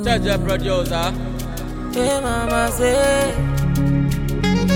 Jaja producer. Hey, mama say.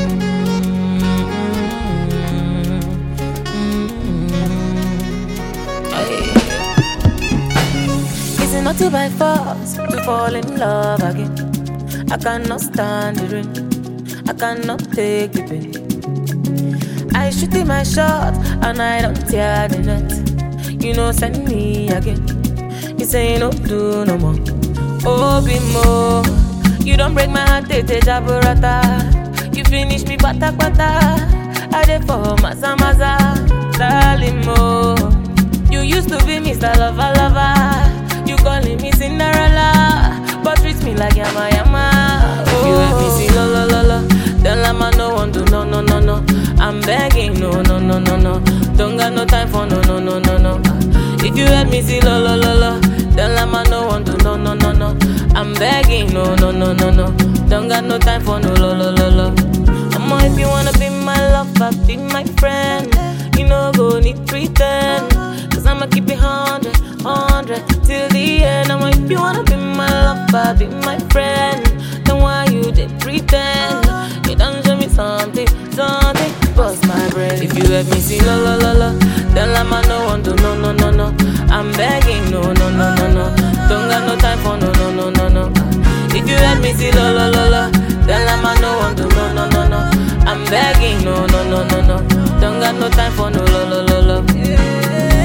Is it not to by force to fall in love again? I cannot stand the rain. I cannot take the pain. I shoot in my shot and I don't tear the net. You know, send me again. You say you no do no more. Oh, be more. You don't break my heart, tete jaburata. You finish me pata pata. I dey for maza maza, darling mo. You used to be Mr. Lover Lover. You calling me Cinderella, but treat me like yama yama. Oh. You let me see lo lo lo lo. Then let me no one do no no no no. I'm begging no no no no no. Don't got no time for no no no no no. If you let me see lo lo lo lo, then let me no one do no no no no. I'm begging no no no no no. Don't got no time for no lo lo lo lo. I'ma if you wanna be my lover, be my friend. You know go need pretend. Cause I'ma keep it hundred, hundred till the end. I'ma if you wanna be my lover, be my friend. Then why you did pretend? You done show me something, something. Bust my brain. If you let me see la la la la, then let me know one do no no no no. I'm begging no no no no no. Don't got no time for no no no no no. If you let me see la la la la, then let me know one do no no no no. I'm begging no no no no no. Don't got no time for no la la la la.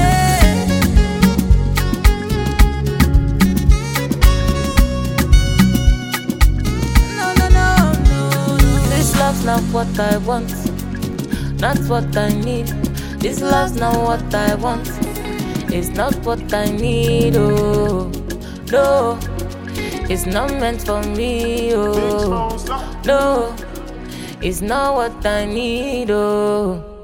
No no no no. This love's not what I want, not what I need. This love's not what I want. It's not what I need. Oh no, it's not meant for me. Oh no, it's not what I need. Oh.